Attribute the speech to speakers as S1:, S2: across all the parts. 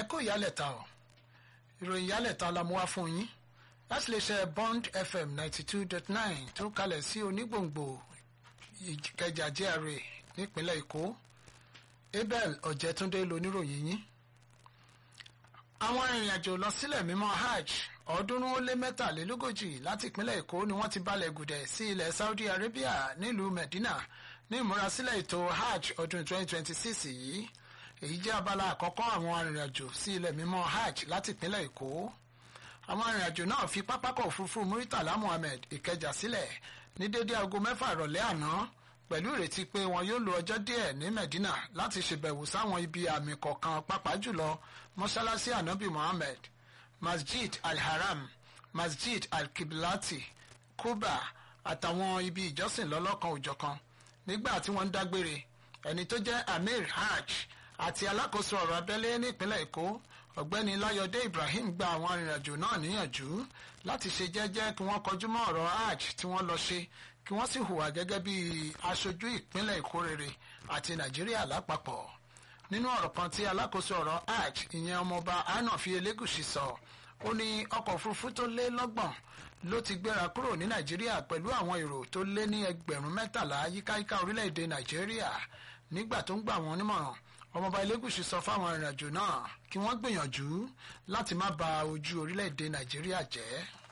S1: ẹ kó ìyálẹ̀ta o ìròyìn ìyálẹ̀ta la mú wá fún yín láti lè ṣe bond fm ninety two dot nine tó kalẹ̀ sí onígbòǹgbò ìkẹjà GRA nípínlẹ̀ èkó abel ọ̀jẹ̀túndé loníròyìn yín àwọn arìnrìnàjò lọ sílẹ̀ mímọ́ hajj ọ̀ọ́dúnrún ó lé mẹ́tàlélógójì láti ìpínlẹ̀ èkó ni wọ́n ti balẹ̀ gùdẹ̀ sí ilẹ̀ saudi arabia nílùú medina ní ìmúrasílẹ̀ ètò hajj ọdún 2026 yìí èyí jẹ́ abala àkọ́kọ́ àwọn arìnrìnàjò sí ilẹ̀ mímọ́ hajj láti ìpínlẹ̀ èkó àwọn arìnrìnàjò náà fi pápákọ̀ òfurufú muritala muhammed ìkẹjà sílẹ̀ ní dédé aago mẹ́fà ìrọ̀lẹ́ àná pẹ̀lú ìrètí pé wọn yóò lo ọjọ́ díẹ̀ ní medina láti ṣèbẹ̀wò sáwọn ibi àmì kọ̀ọ̀kan pàápàá jùlọ mọ́ṣáláṣí anabi muhammed masjid alharam masjid alkiblati kuba àtàwọn ibi ìjọsìn lọ́lọ́kan òjọ̀kan nígbà tí wọ́n ń dágbére ẹni tó jẹ́ amir hajj àti alákòóso ọ̀rọ̀ abẹ́lé nípínlẹ̀ èkó ọ̀gbẹ́ni láyọ̀dé ibrahim gba àwọn arìnrìnàjò náà níyànjú láti ṣe jẹ́jẹ́ kí wọ́n kọjú mọ́ ọ̀rọ̀ hajj tí wọ́n lọ ṣe kí wọ́n sì hùwà gẹ́gẹ́ bí aṣojú ìpínlẹ̀ èkó rere àti nàìjíríà lápapọ̀ nínú ọ̀rọ̀ kan tí alákòóso ọ̀rọ̀ hajj ìyẹn ọmọọba anafi elégùsì sọ ó ní ọkọ̀ òfurufú tó lé lọ́gbọ̀n ló ti gbéra kúrò ní nàìjíríà pẹ̀lú àwọn èrò tó lé ní ẹgbẹ̀rún mẹ́tàlá yíkáyíká orílẹ̀-èdè nàìjíríà nígbà tó ń gbà wọ́n nímọ̀ràn ọmọọba elégùsì sọ fáwọn arìnrìnàjò náà kí wọ́n gbìyànjú láti má ba ojú orílẹ̀-èdè nàìjíríà jẹ́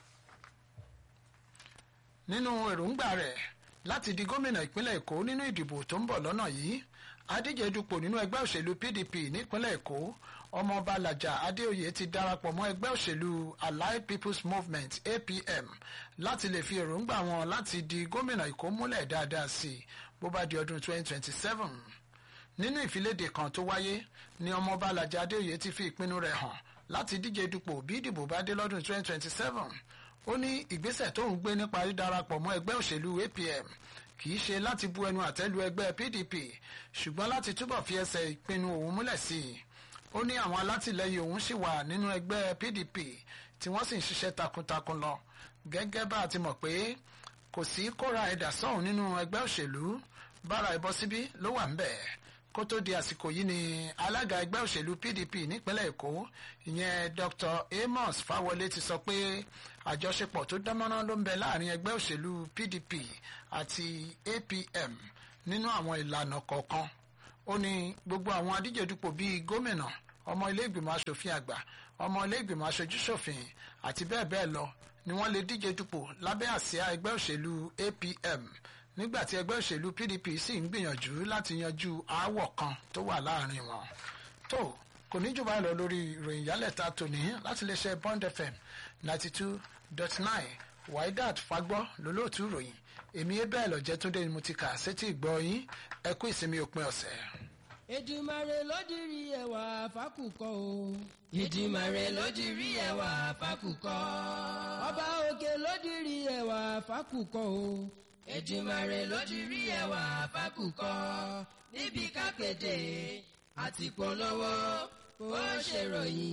S1: nínú èròǹgbà rẹ̀ láti di gómìnà ìpínlẹ̀ èkó nínú ìdìbò tó ń bọ̀ lọ́nà yìí adíje dupò nínú ẹgbẹ́ òṣèlú pdp nípínlẹ̀ èkó ọmọọba làjà adéoyè ti darapọ̀ mọ́ ẹgbẹ́ òṣèlú allied people's movement apm láti lè fi èròǹgbà wọn láti di gómìnà èkó múlẹ̀ dáadáa sí i bó bá di ọdún 2027 nínú ìfiléde kan tó wáyé ni ọmọọba làjà adéoyè ti fi ìpinnu rẹ̀ hàn láti díje dupò bí ìdìbò bá dé lọ́dún 2027 ó ní ìgbésẹ̀ tó ń gbé nípa dídarapọ̀ mọ́ ẹgbẹ́ òṣèlú apm kì í ṣe láti bu ẹnu àtẹ́lu ẹgbẹ́ pdp ṣùgbọ́n láti túbọ̀ fi ẹsẹ̀ ìpinnu òun múlẹ̀ sí i ó ní àwọn alátìlẹyìn òun sì wà nínú ẹgbẹ́ pdp tí wọ́n sì ń ṣiṣẹ́ takuntakun lọ gẹ́gẹ́ bá a ti mọ̀ pé kò sí kóra ẹ̀dà sọ́hùn nínú ẹgbẹ́ òṣèlú bára ẹbọ síbí ló wà ń bẹ̀ kó tó di àsìkò yìí ni alága ẹgbẹ́ òṣèlú pdp nípínlẹ̀ èkó ìyẹn dr amos fáwọlé ti sọ pé àjọṣepọ̀ tó dánmọ́ná ló ń bẹ láàrin ẹgbẹ́ òṣèlú pdp àti apm nínú àwọn ìlànà kọ̀ọ̀kan ó ní gbogbo àwọn adíjedupò bíi gómìnà ọmọ ilé ìgbìmọ̀ asòfin àgbà ọmọ ilé ìgbìmọ̀ aṣojúṣòfin àti bẹ́ẹ̀ bẹ́ẹ̀ lọ ni wọ́n lè díje dupò lábẹ́ àsíá ẹgbẹ́ òṣèlú apm nígbà tí ẹgbẹ́ òṣèlú pdp sì ń gbìyànjú láti yanjú aáwọ̀ kan tó wà láàrin wọn. tó kò ní jù báyìí lọ lórí ìròyìn yálẹ̀ta tòní láti lè ṣe bond fm ninety two dot nine waidat fagbọ́ lólóòtú ìròyìn èmi abel ọ̀jẹ̀túndé ni mo ti kà sétí ìgbọ́ yín ẹ kú ìsinmi òpin ọ̀sẹ̀.
S2: Èdùmàrè ló dirí ẹwà fákùkọ o. Èdùmàrè ló dirí ẹwà fákùkọ. Ọba òkè ló dirí ẹwà fákùkọ o. Èdùmàrè ló dirí ẹwà fákùkọ. Níbi kápẹ́dé àti polówó ó ṣèròyìn.